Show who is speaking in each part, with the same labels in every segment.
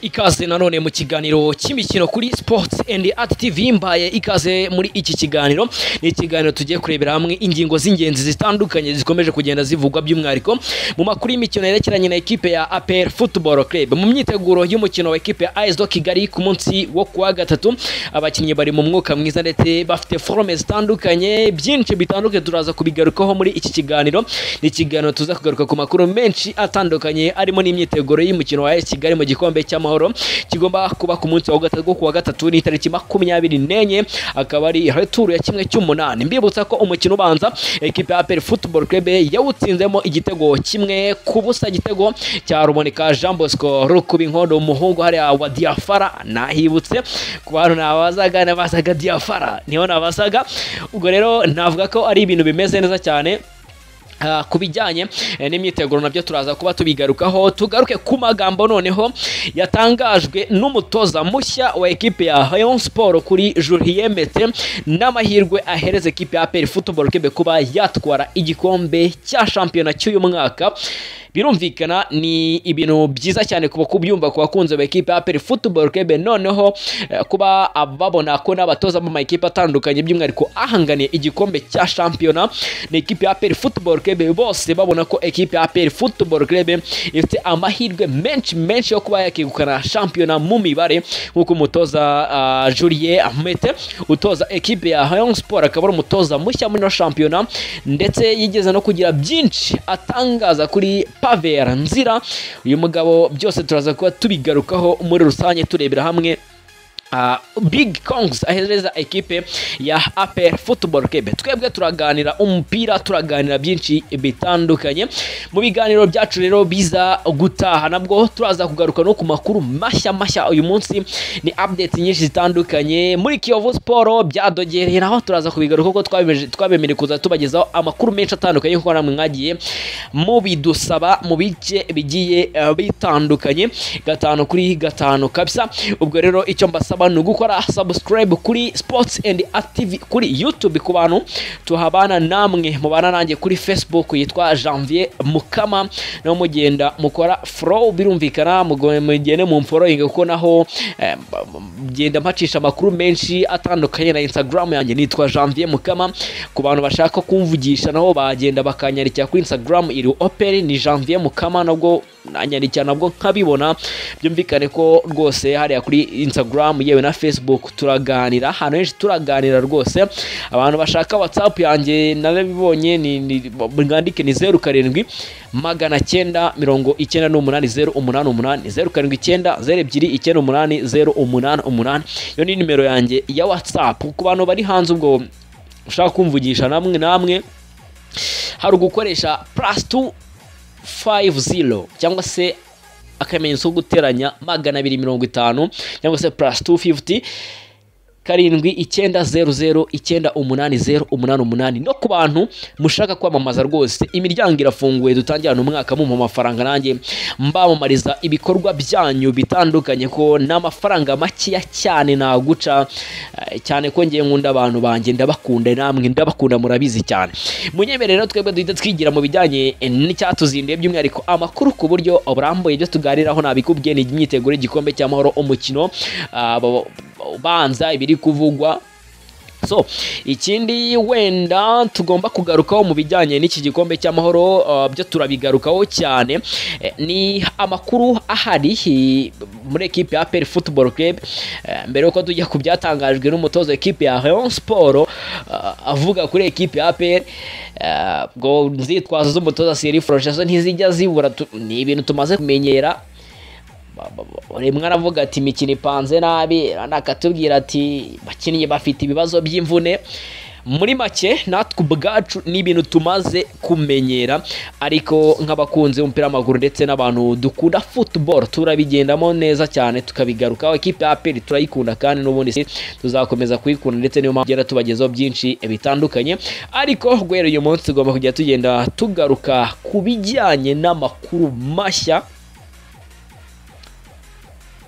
Speaker 1: ikaze nanone mu kiganiro cy'imikino kuri sports and art tv mbaye ikaze muri iki kiganiro ni ikiganiro tugiye kurebera hamwe ingingo z'ingenzi zitandukanye zikomeje kugenda zivugwa by'umwihariko mu makuru y'imikino yerekeranye na ekipe ya APR Football Club mu myiteguro y'umukino wa ekipe ya AS do Kigali ku munsi wo kuwa gatatu abakinnyi bari mu mwuka mwiza ndetse bafite forme zitandukanye byinshi bitandukanye turaza kubigarukaho muri iki kiganiro ni ikiganiro tuza kugaruka ku makuru menshi atandukanye arimo n'imyiteguro y'umukino wa AS Kigali mu gikombe cy'amahoro kigomba kuba ku munsi wa gatatu kuwa gatatu ni tariki makumyabiri n'enye akaba ari returu ya kimwe cy'umunani mbibutsa ko umukino ubanza ekipe ya APR Football Club yawutsinzemo igitego kimwe ku busa igitego cya Ruboneka Jean Bosco Rukubinkondo umuhungu hariya wa Diafara nahibutse ku bantu nabazaga nabazaga Diafara niho nabazaga ubwo rero navuga ko ari ibintu bimeze neza cyane Ah, ku bijyanye eh, n'imyiteguro nabyo turaza kuba tubigarukaho tugaruke ku magambo noneho yatangajwe n'umutoza mushya wa ekipe ya Rayon Sport kuri Julien Mete n'amahirwe ahereza ekipe ya APR Football Club kuba yatwara igikombe cya shampiyona cy'uyu mwaka birumvikana ni ibintu byiza cyane kuba kubyumva ku bakunzi ba ekipe ya APR Football Club noneho eh, kuba babona ko n'abatoza mu makipe atandukanye by'umwihariko ahanganiye igikombe cya shampiyona ni ekipe ya APR Football Club bose babona ko ekipe ya APR Football Club ifite amahirwe menshi menshi yo kuba yakegukana shampiyona mu mibare nk'uko umutoza uh, Julien Ahmete utoza ekipe ya Rayon Sport akaba ari umutoza mushya muri ino shampiyona ndetse yigeze no kugira byinshi atangaza kuri Pavera Nzira uyu mugabo byose turaza kuba tubigarukaho muri rusange turebera hamwe Uh, big congs ahereza ekipe ya APR Football Club twebwe turaganira umupira turaganira byinshi bitandukanye mu biganiro byacu rero biza gutaha nabwo turaza kugaruka no ku makuru mashya mashya uyu munsi ni update nyinshi zitandukanye muri Kiyovu Sport byadogereye naho turaza kubigaruka kuko twabemereye kuza tubagezaho amakuru menshi atandukanye kuko namwe mwagiye mubidusaba mu bice bigiye uh, bitandukanye gatanu kuri gatanu kabisa ubwo rero icyo mbasaba abantu gukora subscribe kuri sports and active kuri youtube ku bantu tuhabana namwe mubana nanjye kuri facebook yitwa janvier mukama naho mugenda mukora flow birumvikana mugende mu mfollowing kuko naho eh, genda mpacisha amakuru menshi atandukanye na instagram yanjye nitwa janvier mukama ku bantu bashaka kumvugisha naho bagenda bakanyarikira kuri instagram iri operi ni janvier mukama nabwo nanyarikira nabwo nkabibona byumvikane ko rwose hariya kuri instagram yewe na facebook turaganira ahantu henshi turaganira rwose abantu bashaka whatsapp yanjye narabibonye mwandike ni zeru karindwi magana cyenda mirongo icyenda n'umunani zeru umunani umunani zeru karindwi icyenda zeru ebyiri icyenda umunani zeru umunani umunani iyo ni nimero yanjye ya whatsapp ku bantu bari hanze ubwo ushaka kumvugisha namwe namwe hari ugukoresha plus two 50 cyangwa se akamenyetso ko guteranya magana abiri mirongo itanu cyangwa se plus 250 karindwi icyenda zeru zeru icyenda umunani zeru umunani umunani no ku bantu mushaka kwamamaza rwose imiryango irafunguye dutangirana umwaka mu amafaranga nanjye mbamamariza ibikorwa byanyu bitandukanye ko n'amafaranga makeya cyane naguca cyane ko ngiye nkunda abantu banjye ndabakunda namwe ndabakunda murabizi cyane munyemerera twebwe duhita twigira mu bijyanye n'icyatuzinduye by'umwihariko amakuru ku buryo burambuye ibyo tuganiraho nabikubwiye ni imyiteguro y'igikombe cy'amahoro umukino ubanza ibiri kuvugwa so ikindi wenda tugomba kugarukaho mu bijyanye n'iki gikombe cy'amahoro uh, byo turabigarukaho cyane eh, ni amakuru ahari muri ekipe ya APR Football Club eh, mbere yuko tujya ku byatangajwe n'umutoza ekipe ya Rayon Sport uh, avuga kuri ekipe ya APR ubwo uh, nzitwazo z'umutoza Cyril Frochase ntizijya zibura ni ibintu tumaze kumenyera rimwe aravuga ati imikino ipanze nabi akatubwira ati bakinnyi bafite ibibazo by'imvune muri make natwe ubwacu ni ibintu tumaze kumenyera ariko nk'abakunzi b'umupira w'amaguru ndetse n'abantu dukunda futuboro turabigendamo neza cyane tukabigarukaho ekipe ya aperi turayikunda kandi n'ubundi tuzakomeza kuyikunda ndetse niyo mpamvu tugenda tubagezaho byinshi bitandukanye ariko guhera uyu munsi tugomba kujya tugenda tugaruka ku bijyanye n'amakuru mashya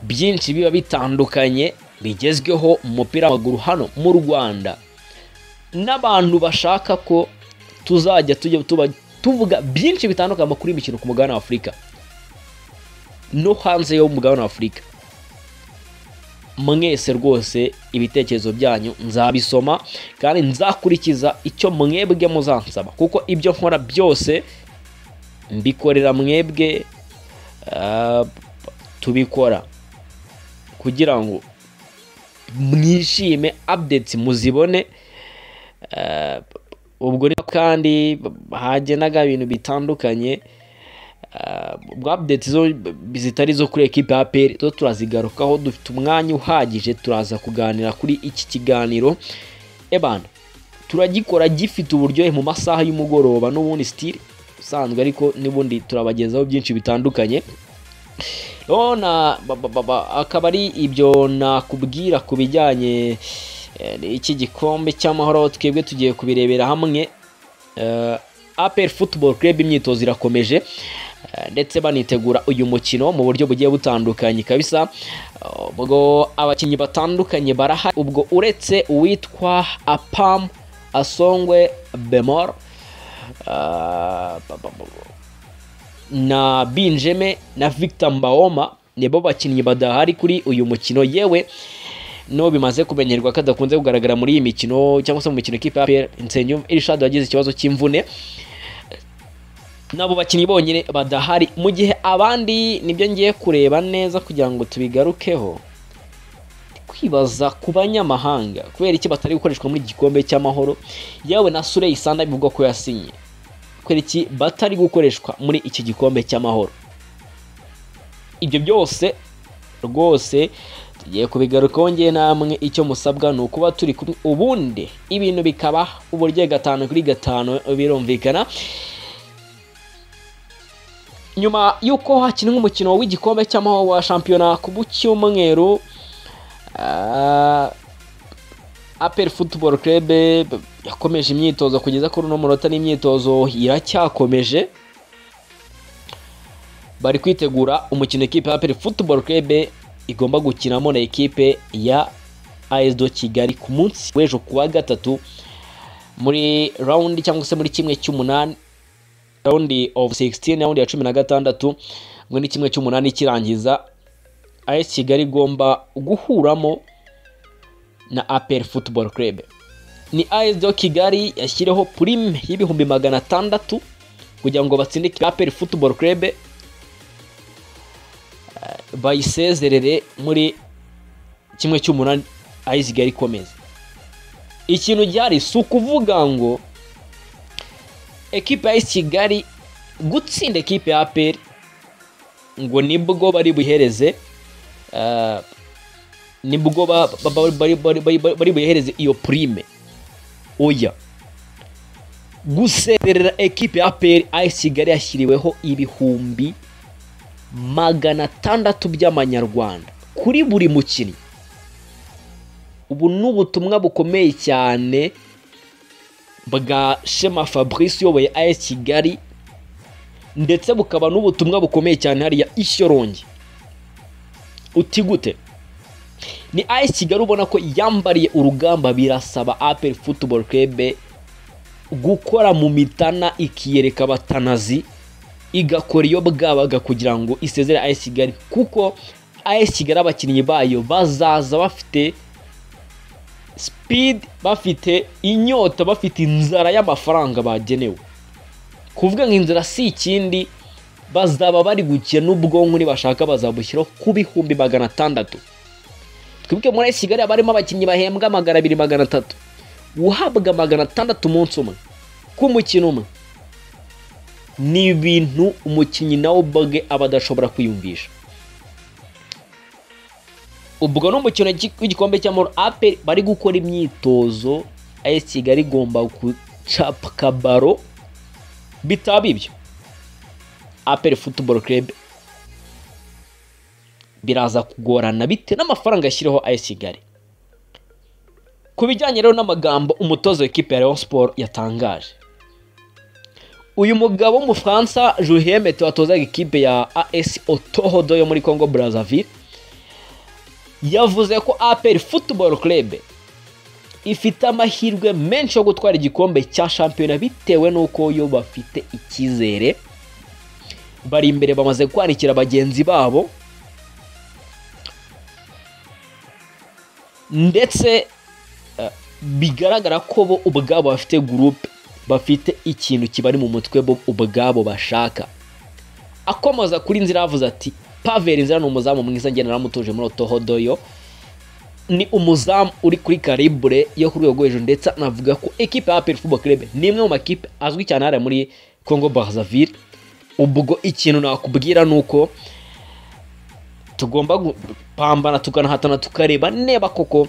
Speaker 1: byinshi biba bitandukanye bigezweho mu mupira w'amaguru hano mu rwanda n'abantu bashaka ko tuzajya tujya tuvuga byinshi bitandukanye amakuru y'imikino ku mugabane wa afurika no hanze y'umugabane wa afurika mwese rwose ibitekerezo byanyu nzabisoma kandi nzakurikiza icyo mwebwe muzansaba kuko ibyo nkora byose mbikorera mwebwe ah, tubikora kugira ngo mwishime updates muzibone Ah, ubwo rero kandi hagendaga ibintu bitandukanye ah, ubwo updates zo zitari izo kuri ekipe ya APR zo turazigarukaho dufite umwanya uhagije turaza kuganira kuri iki kiganiro ebana turagikora gifite uburyohe mu masaha y'umugoroba n'ubundi sitiri usanzwe ariko n'ubundi turabagezaho byinshi bitandukanye rero na ba- ba- ba- ba- akaba ari ibyo nakubwira ku bijyanye eh, n'iki gikombe cy'amahoro twebwe tugiye kubirebera hamwe Eh, APR Football Club imyitozo irakomeje eh, ndetse banitegura uyu mukino mu buryo bugiye butandukanye kabisa Eh, ubwo abakinnyi batandukanye barahari ubwo uretse uwitwa Apam Asongwe Bemor eh, ba- ba- ba- na Binjeme na Victor Mbaoma nibo bakinnyi badahari kuri uyu mukino yewe no bimaze kumenyerwa ko adakunze kugaragara muri iyi mikino cyangwa se mu mikino ikipe ya APR Nsengiyumva Irishad wagize ikibazo cy'imvune nabo bakinnyi bonyine badahari mu gihe abandi nibyo ngiye kureba neza kugira ngo tubigarukeho ndi kwibaza ku banyamahanga kubera iki batari gukoreshwa muri iki gikombe cy'amahoro yewe na Surey Sanda bivugwa ko yasinye kubera iki batari gukoreshwa muri iki gikombe cy'amahoro ibyo byose rwose tugiye kubigarukaho ngewe namwe icyo musabwa ni ukuba turi kumwe ubundi ibintu bikaba uburyo gatanu kuri gatanu birumvikana nyuma y'uko hakinwe umukino w'igikombe cy'amahoro wa shampiyona ku cyumweru ah, aperi futuboro kerebe yakomeje imyitozo kugeza kuri uno munota n'imyitozo iracyakomeje bari kwitegura umukino ikipe ya aperi futuboro kerebe igomba gukinamo na ekipe ya aesido kigali ku munsi w'ejo ku wa gatatu muri rawundi cyangwa se muri kimwe cy'umunani rawundi ofu 16 rawundi ya cumi na gatandatu muri kimwe cy'umunani kirangiza as kigali igomba guhuramo na APR Football Club. Ni ASD Kigali yashyireho prime y'ibihumbi magana atandatu kugira ngo batsinde APR Football Club eh, bayisezerere muri kimwe cy'umunani AS Kigali ikomeza. Ikintu gihari si ukuvuga ngo ekipe ya AS Kigali gutsinda ekipe ya APR ngo nibwo bari buhereze eh, nibwo ba- ba- ba- bari- bari- bari- bari- bari buhereze iyo prime oya gusezerera ekipe ya APR AS Kigali yashyiriweho ibihumbi magana atandatu by'amanyarwanda kuri buri mukinnyi ubu ni ubutumwa bukomeye cyane bwa Shema Fabrice uyoboye AS Kigali ndetse bukaba n'ubutumwa bukomeye cyane hariya Ishyorongi uti gute ni AS Kigali ubona ko yambariye urugamba birasaba APR Football Club gukora mu mitana ikiyereka abatanazi igakora iyo bwabaga kugira ngo isezere AS Kigali kuko AS Kigali abakinnyi bayo bazaza bafite speed bafite inyota bafite inzara y'amafaranga bagenewe kuvuga ngo inzara si ikindi bazaba bari gukina n'ubwonko nibashaka bazabushyiraho ku bihumbi magana atandatu twebwe muri AS Kigali haba harimo abakinnyi bahembwa magana abiri magana atatu guhabwa magana atandatu umunsi umwe ku mukino umwe ni ibintu umukinnyi nawe ubwe aba adashobora kwiyumvisha ubwo ni umukino gi- w'igikombe cy'amahoro aperi bari gukora imyitozo AS Kigali igomba gucapka baro bitaba ibyo aperi futuboro kerebe biraza kugorana bite n'amafaranga yashyiriho AS Kigali ku bijyanye rero n'amagambo umutoza w'ikipe ya Rayon Sport yatangaje uyu mugabo w'umufaransa Julien Mete watozaga ikipe ya AS Otohodo yo muri Congo Brazzaville yavuze ko APR Football Club ifite amahirwe menshi yo gutwara igikombe cya shampiyona bitewe n'uko yo bafite icyizere bari imbere bamaze kwanikira bagenzi babo ndetse eh, bigaragara ko bo ubwabo bafite gurupe bafite ikintu kibari mu mutwe bo ubwabo bashaka akomoza kuri nzira yavuze ati paveri nzira ni umuzamu mwiza njye naramutuje muri otohodoyo ni umuzamu uri kuri karibure yo ku rwego rwo hejuru ndetse anavuga ko ekipa ya peri futuboro kirebe ni imwe mu makipe azwi cyane hariya muri congo barazavire ubwo ikintu nakubwira ni uko tugomba gupambana tukanahatana tukareba niba koko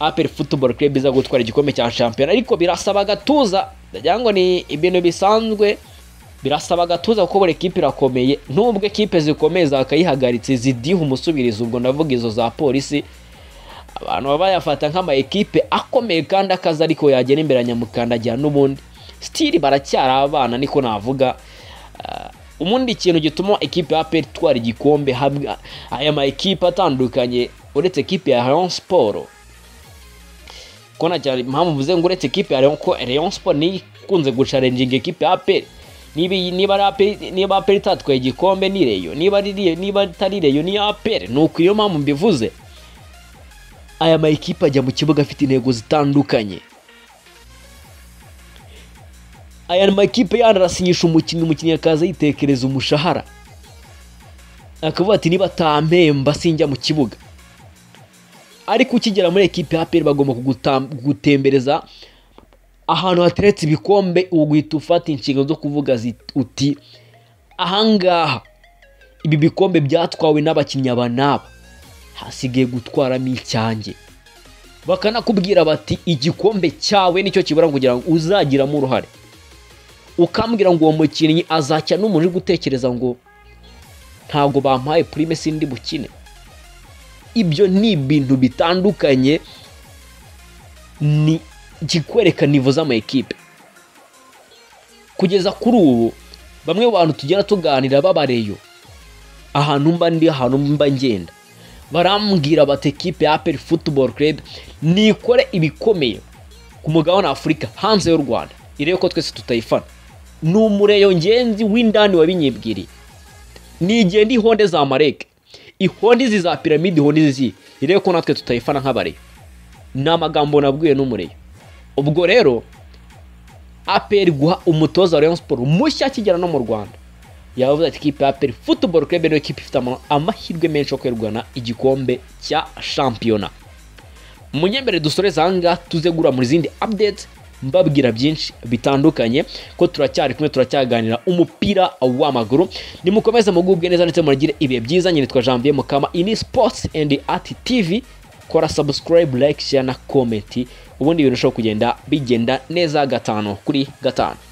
Speaker 1: aperi futuboro kirebe iza gutwara igikombe cya shampiyona ariko birasaba agatuza ndagira ngo ni ibintu bisanzwe birasaba agatuza kuko buri kipe irakomeye nubwo ekipe zikomeye zakayihagaritse zidiha umusubirizo ubwo ndavuga izo za polisi abantu baba bayafata nk'ama ekipe akomeye kandi akazi ariko yagera imbere nyamukandagira n'ubundi sitiri baracyari abana niko navuga Ah, ubundi ikintu gituma ekipe ya peri itwara igikombe hamwe aya ma ekipe atandukanye uretse ekipe ya Rayon Sport ko na cyane impamvu mvuze ngo uretse ekipe ya Rayon ko Rayon Sport ni ikunze gucarenjinga ekipe ya peri niba iyi- niba ari APR niba aperi itatwaye igikombe ni reyo niba ari Reyo- niba atari reyo ni aperi nuko iyo mpamvu mbivuze aya ma ekipe ajya mu kibuga afite intego zitandukanye aya makipe yandi arasinyisha umukinnyi umukinnyi akaza yitekereza umushahara akavuga ati niba atampemba sinjya mu kibuga ariko ukigera muri ekipe ya APR bagomba kugutam- kugutembereza ahantu hateretse ibikombe uguhita ufata inshingano zo kuvuga zit- uti ahangaha ibi bikombe byatwawe n'abakinnyi aba n'aba hasigaye gutwaramo icyanjye bakanakubwira bati igikombe cyawe nicyo kibura kugira ngo uzagiramo uruhare ukambwira ngo uwo mukinnyi azacya n'umuntu uri gutekereza ngo ntabwo bampaye prime sindi bukine ibyo ni ibintu bitandukanye ni ikikwereka nivo z'amayikipe kugeza kuri ubu bamwe mu bantu tugenda tuganira babareyo ahantu mba ndi ahantu mba ngenda barambwira bati ekipe ya aperi futuboro kerebe nikore ibikomeye ku mugabane wa afurika hanze y'u rwanda irebe ko twese tutayifana ni umureyo ngenzi w'indani wa binyibwiri nigenda ihonde za mareke ihonde izi za piramide ihonde izi irebe ko natwe tutayifana nk'abareyo ni amagambo nabwiwe n'umureyo ubwo rero aperi guha umutoza wa rayon siporo mushya akigera no mu rwanda yavuze ati kipe aperi futuboro kirebe niyo kipe ifite ama- amahirwe menshi yo kwegukana igikombe cya shampiyona munyembere dusoreze ahangaha tuze gura mu zindi update mbabwira byinshi bitandukanye ko turacyari kumwe turacyaganira umupira w'amaguru nimukomeze mugubwe neza ndetse muragire ibihe byiza nyine twa janvier mukama iyi ni sports and art tv kora subscribe like share na comment ubundi ibintu bishobora kugenda bigenda neza gatanu kuri gatanu